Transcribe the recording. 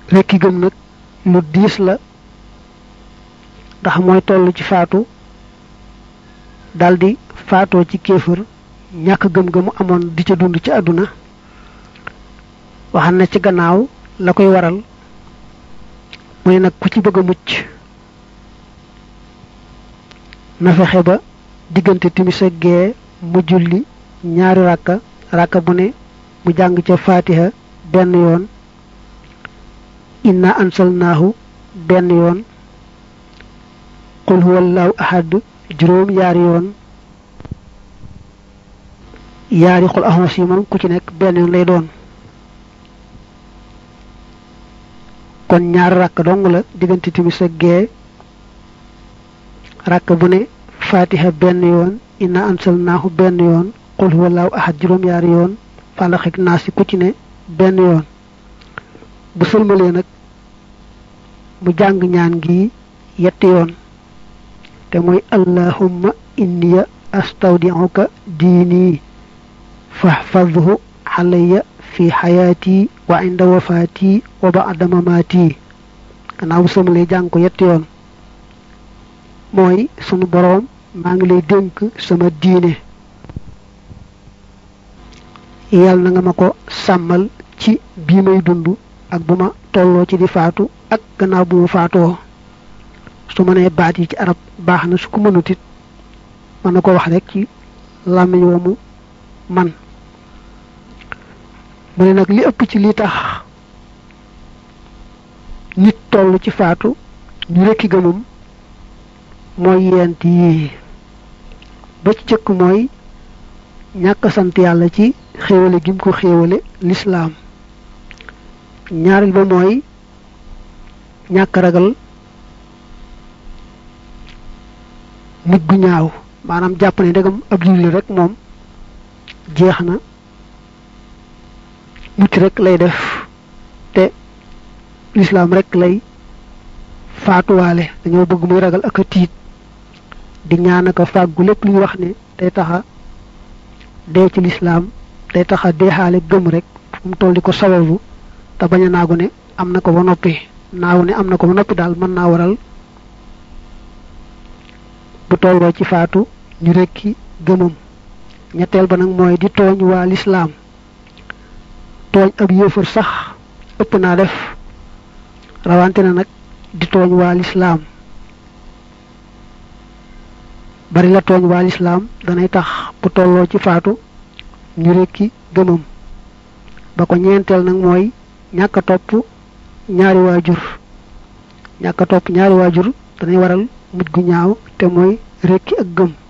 rekki gëm nag lu diis la ndax mooy toll ci faatu daldi faatoo ci kéefër ñàkk gëm gëmu amoon di ca dund ci àdduna waxam na ci gannaaw la koy waral mu ne nag ku ci bëgg a mucc na fexe ba diggante timis ak gee mu julli ñaari ràkka ràkka bu ne mu jàng ca faatiha benn yoon inna ansalnaahu benn yoon qul huwallahu ahad juróom yaari yoon yaari xul ahos yi moom ku ci nekk benn yoon lay doon kon ñaari ràkk dong la diggante timis ak gee ràkk bu ne fatiha benn yoon inna ansalnaahu benn yoon qul huwallahu ahad juróom yaari yoon falax ak naas yi ku ci ne benn yoon bu sëlmalee nag mu jàng ñaan gi yetti yoon te mooy allahumma inniya astawdi'uka diini fahfadhu alayya fi xayaati wa inda wafaati wa ba'da mamaati gannaaw bu sëlmalee jàng ko yetti yoon mooy sunu boroom maa ngi lay dénk sama diine yàlla na nga ma ko sàmmal ci bii may dund ak bu ma tolloo ci di faatu ak gannaaw bu ma faatoo su ma nee baat yi ci arab baax na su ko mënut it mën na ko wax rek ci làmmiñ woomu man mu ne nag li ëpp ci li tax nit toll ci faatu ñu rekki gëmum mooy yent yii ba ci jëkk mooy ñàkk sant yàlla ci xéewale gim ko xéewale lislaam ñaareel ba mooy ñàkk ragal mujj gu ñaaw maanaam jàpp ne ndegam ab julli rek moom jeex na mucc rek lay def te lislaam rek lay faatuwaale dañoo bëgg muy ragal ak a tiit di ñaan ak a fàggu lépp lu ñu wax ne day taxa dee ci lislaam day taxa deexaale gëm rek fu mu toll di ko sababu te bañ a naagu ne am na ko ba noppi naagu ne am na ko ba noppi daal mën naa waral bu tolloo ci faatu ñu rekki gëmam ñetteel ba nag mooy di tooñ waa lislaam tooñ ab yéefar sax ëpp naa def rawante na nag di tooñ waa lislaam bari la tooñ waa lislaam danay tax bu tolloo ci faatu ñu rekki gëmam ba ko ñeenteel nag mooy ñàkk a topp ñaari waajur ñàkk a topp ñaari waajur danay waral mujj gu ñaaw te mooy rekki ak gëm